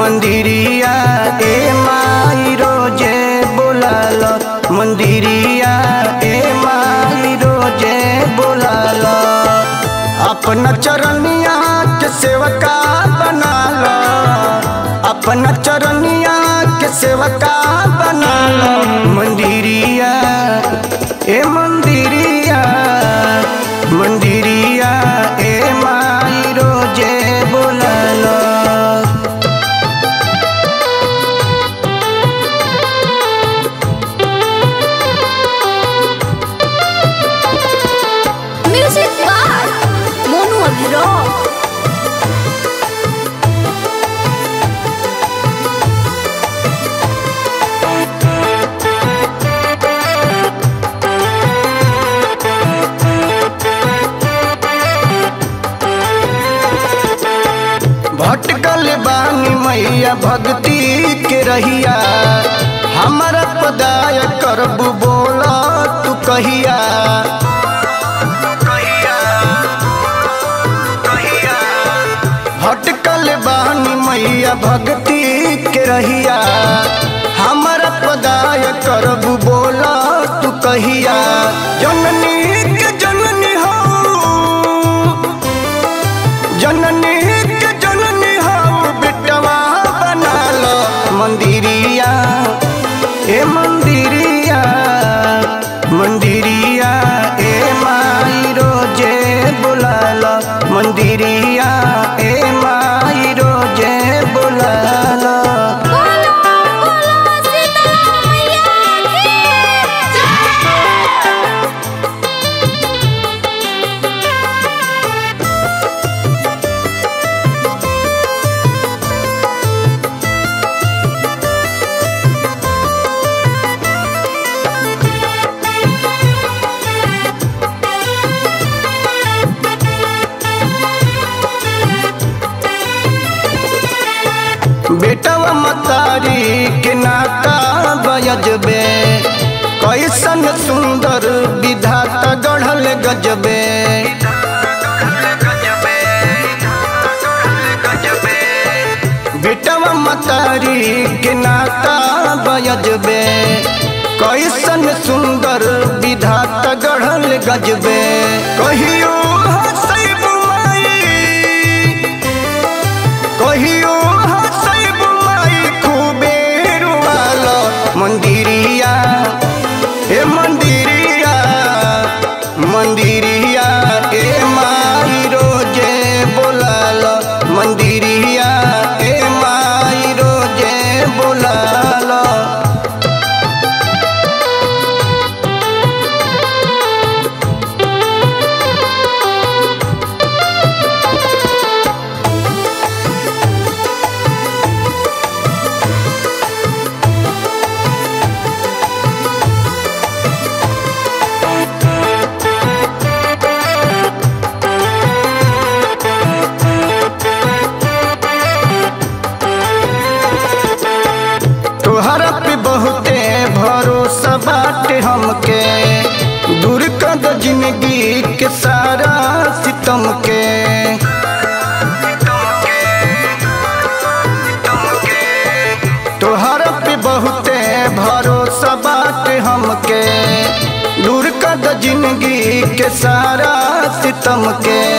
मंदिरिया ए माई रोजे बोलाल मंदिरिया ए माई रोजे बोलाल अपना चरनिया के सेवका बनाल अपना चरनिया के सेवका बनाल मंदिरिया ए मंदिरिया मंदिरिया ए माई रोजे बोलाल Music by Monu Abhirao. भटकल बानी मैया भक्ति के रहिया हमारा पदाय करबू बोला तू कहिया भटकल बानी मैया भक्ति के रहिया हमारा पदाय करबू बोला तू कहिया जननी के जननी हो जननी के जननी हो बेटवा बनाल मंदिरिया ए मंदिरिया मंदिरिया ए माई रोजे बुलाल मंदिरिया ए माई रोजे बुलाल बोलो बोलो सीता मैया की जय। बेटवा मतारी के नाता बयजबे कैसन सुंदर विधाता गढ़ल गजबे बेटवा मतारी के नाता बयजबे कैसन सुंदर विधाता गढ़ल गजबे कहियो हंसैबू माई कहियो हंसैब माई खूबे रुआल मंदिरिया ए मंदिरिया मंदिरिया ए माई रोजे बोलाल मंदिरिया ए माई रोजे बोलाल तोहरा पे बहुते भरोसा बाटे हमके दूर कर दो जिंदगी के सारा सितम के तोहरा पे बहुते भरोसा बाटे हमके दूर कर दो जिंदगी के सारा सितम के